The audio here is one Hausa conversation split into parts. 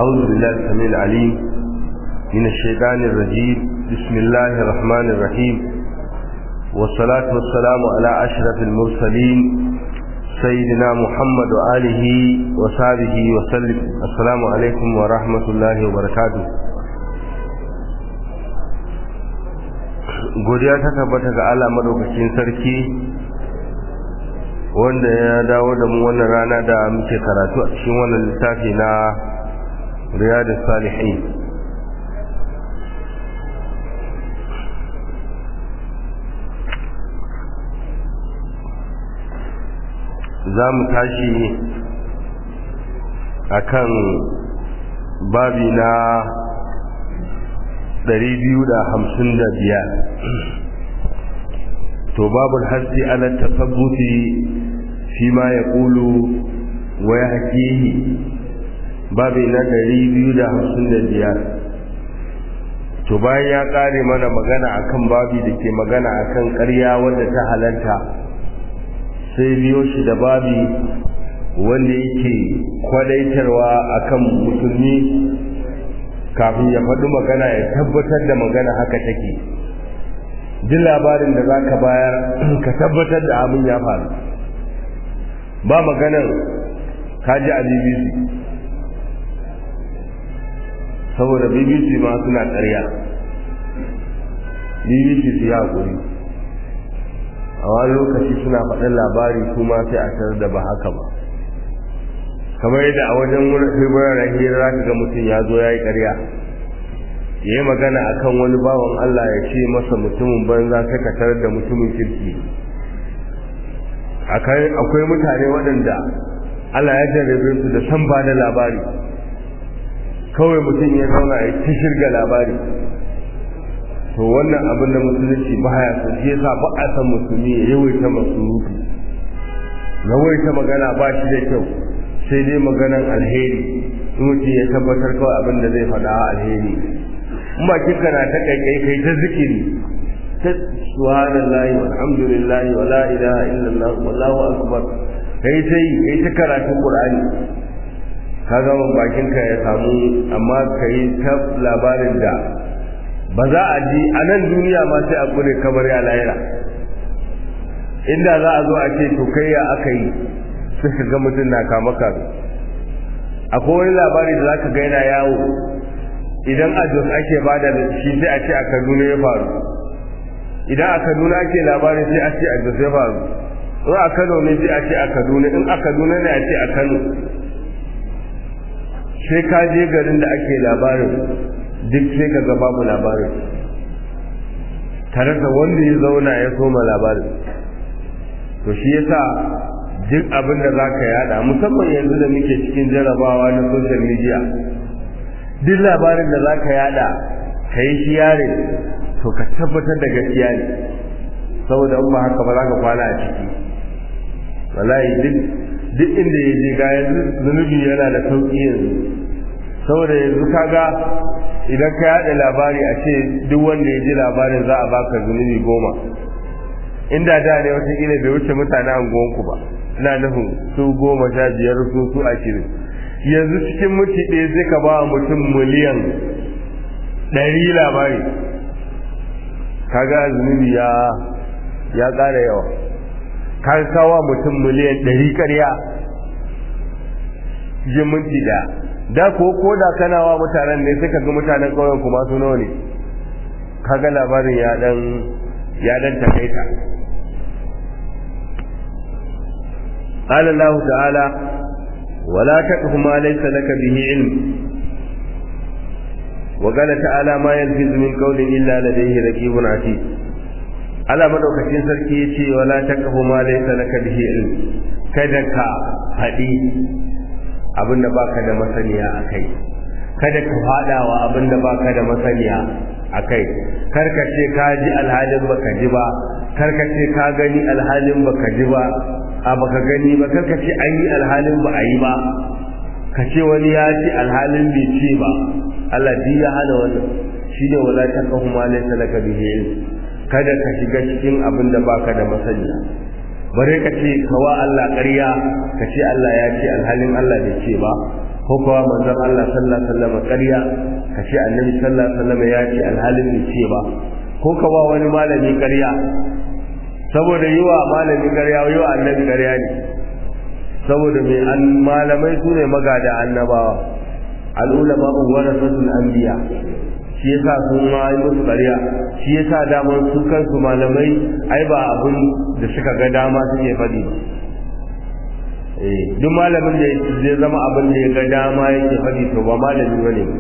أعوذ بالله السميع العليم من الشيطان الرجيم بسم الله الرحمن الرحيم والصلاة والسلام على أشرف المرسلين سيدنا محمد وآله وصحبه وسلم السلام عليكم ورحمة الله وبركاته godiya ta tabbata ga Allah madaukakin sarki wanda ya dawo da mu wannan rana da muke karatu a cikin wannan littafi na riyadus salihin za mu tashi akan babi na 255 to babul hasi ala tasabbuti fi ma yaqulu wa yahkihi babi na 255 to bayan ya kare mana magana akan babi da ke magana akan ƙarya wadda ta halarta sai biyo shi da babi wanda yake kwadaitarwa akan musulmi kafin ya faɗi magana ya tabbatar da magana haka take duk labarin da za ka bayar ka tabbatar da abin ya faru ba maganar kaji a bbc saboda bbc ma suna ƙarya bbc su yi haƙuri a wani lokaci suna faɗin labari kuma sai a tarar da ba haka ba kamar yadda a wajen wuraren hira za ka ga mutum ya zo ya yi ƙarya ya yi magana a kan wani bawan Allah ya ce masa mutumin banza sai ka tarar da mutumin kirki akwai mutane waɗanda Allah ya jarrabe su da san ba da labari kawai mutum ya zauna ya ta shirga labari to wannan abin da musulunci ba ya so shi yasa ba a san musulmi ya yawaita masurufi yawaita magana ba shi da kyau sai dai maganan alheri mutum ya tabbatar kawai abin da zai faɗa alheri in ba kika na ta kaikai kai ta zikiri ta subhanallahi walhamdulillahi wa la ilaha illallah wallahu akbar kai ta yi kai ta karatun qur'ani ka ga bakin ka ya samu amma kai ta labarin da ba za a ji a nan duniya ma sai a kure kamar ya lahira inda za a zo a ce to kai ya aka yi sai ka ga mutum na kama kame akwai wani labari da zaka ga yana yawo idan a jos ake bada da shi sai a ce a kaduna ya faru idan a kaduna ake labari sai a ce a jos ya faru in a kano ne sai a ce a kaduna in a kaduna ne a ce a kano sai ka je garin da ake labarin duk sai ka ga babu labarin tare da wanda ya zauna ya soma labarin to shi yasa duk abin da za ka yada musamman yanzu da muke cikin jarabawa na social media duk labarin da za ka yada ka yi shi yare to ka tabbatar da gaskiya ne saboda in ba haka ba za ka kwana a ciki wallahi duk duk inda ya je ga yanzu zunubi yana da sauƙi yanzu saboda yanzu kaga idan ka yada labari a ce duk wanda ya ji labarin za a baka zunubi goma inda da ne wataƙila bai wuce mutane anguwanku ba ina nufin su goma sha biyar su su ashirin yanzu cikin mutu ɗaya zai ka ba mutum miliyan ɗari labari kaga zunubi ya ya ƙara yawa ka kawo mutum miliyan ɗari ƙarya cikin minti ɗaya da ko ko da kana wa mutanen ne sai ka ga mutanen ƙauyen kuma su nawa ne kaga labarin ya dan ya dan takaita قال الله تعالى ولا تقف ما ليس لك به علم وقال تعالى ما يلفظ من قول إلا لديه رقيب عتيد على مدوكacin sarki yace wala taqfu ma laysa laka bihi ilm kada ka hadi abinda baka da masaniya akai kada ka fadawa abinda baka da masaniya akai karka ce ka ji alhalin baka ji ba karka ce ka gani alhalin baka ji ba a baka gani ba karka ce an yi alhalin ba a yi ba ka ce wani ya ce alhalin bai ce ba Allah bi ya hana wannan shine wala taqahu ma laysa laka bihi kada ka shiga cikin abin da baka da masaniya bare ka ce kawa Allah ƙarya ka ce Allah ya ce alhalin Allah bai ce ba ko kuwa manzon Allah sallallahu alaihi wasallam ƙarya ka ce annabi sallallahu alaihi wasallam ya ce alhalin bai ce ba ko ka ba wani malami ƙarya saboda yi wa malami ƙarya yi wa annabi ƙarya ne saboda mai an malamai su ne magada annabawa al'ulama warasatul anbiya shi yasa sun ma yi musu ƙarya shi yasa daman su kansu malamai ai ba abin da suka ga dama suke faɗi ba duk malamin da zai zama abin da ya ga dama yake faɗi to ba malami bane ba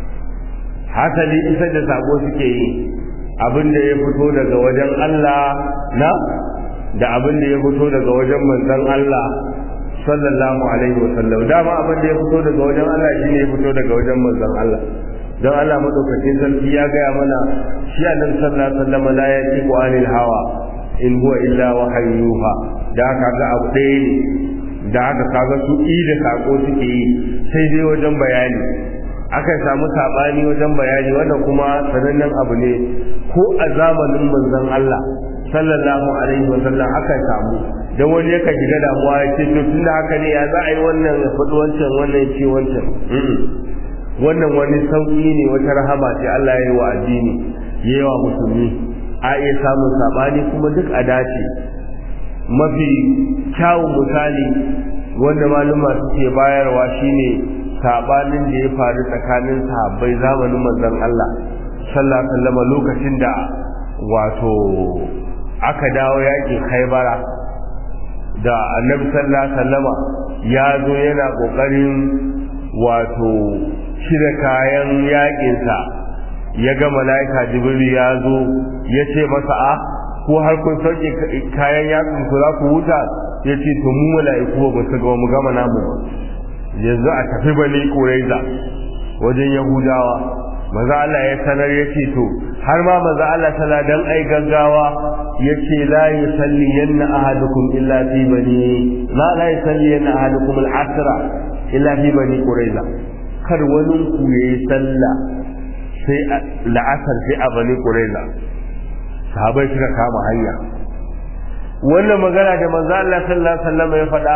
hasali isar da sako suke yi abin da ya fito daga wajen Allah na da abin da ya fito daga wajen manzon Allah sallallahu alaihi wa sallam dama abin da ya fito daga wajen Allah shine ya fito daga wajen manzon Allah don Allah madaukakin sarki ya gaya mana shi annabi sallallahu alaihi wa sallam la yatiqu anil hawa in huwa illa wahayyuha da haka ga abu ɗaya ne da haka kaga su i da sako suke yi sai dai wajen bayani akan samu sabani wajen bayani wanda kuma sanannen abu ne ko a zamanin manzon Allah sallallahu alaihi wa sallam akan samu dan wani yaka shiga damuwa ya ce to tunda haka ne ya za a yi wannan ya faɗi wancan wannan ya ce wancan wannan wani sauƙi ne wata rahama ce Allah ya yi wa addini ya yi wa musulmi a iya samun saɓani kuma duk a dace mafi kyawun misali wanda maluma suke bayarwa shine saɓanin da ya faru tsakanin sahabbai zamanin manzon Allah sallallahu alaihi wasallam lokacin da wato aka dawo yakin Khaibara da Annabi sallallahu alaihi wasallama ya zo yana kokarin wato cire kayan yakinsa ya ga mala'ika jibril ya zo ya ce masa a ko har kun sauke kayan yakin ku za ku huta ya ce to mu mala'iku ba su ga mu gama namu ba yanzu a tafi bani quraiza wajen yahudawa maza Allah ya sanar ya ce to har ma maza Allah tana dan ai gaggawa ya ce la yusalli yanna ahadukum illa fi bani la la yusalli yanna ahadukum al-asra illa fi bani quraiza kar wani ku yayi sallah sai la'asar sai a bani quraiza sahabai suka kama hanya wannan magana da manzo Allah sallallahu alaihi wasallam ya faɗa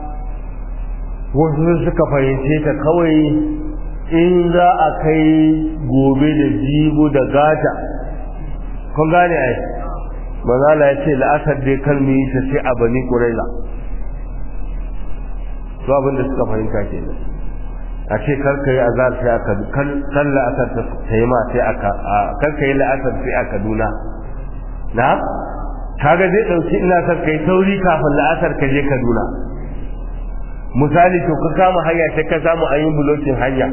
wasu suka fahimce ta kawai in za a kai gobe da jibo da gata kun gane ai manzo Allah ya ce la'asar dai kalmi ta sai a bani quraiza to abin da suka fahimta kenan a ce karka yi azar sai aka kan la'asar ta yi ma sai aka karka yi la'asar sai a kaduna na kaga zai ɗauki ina son kai sauri kafin la'asar ka je kaduna misali to ka kama hanya sai ka samu an yi bulokin hanya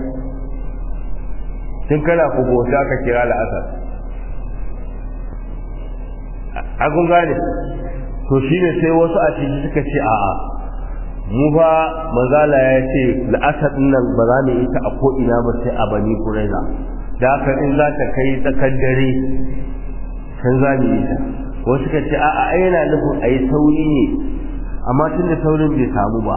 tun kana ku bauta ka kira la'asar a kun gane to shine sai wasu a ciki suka ce a'a mu fa manzala ya ce la'asar nan ba za mu yi ta a ko'ina ba sai a bani kuraiza da haka in za ta kai tsakar dare kan za mu yi ta wasu ka ce a'a yana nufin a yi sauri ne amma tun da saurin bai samu ba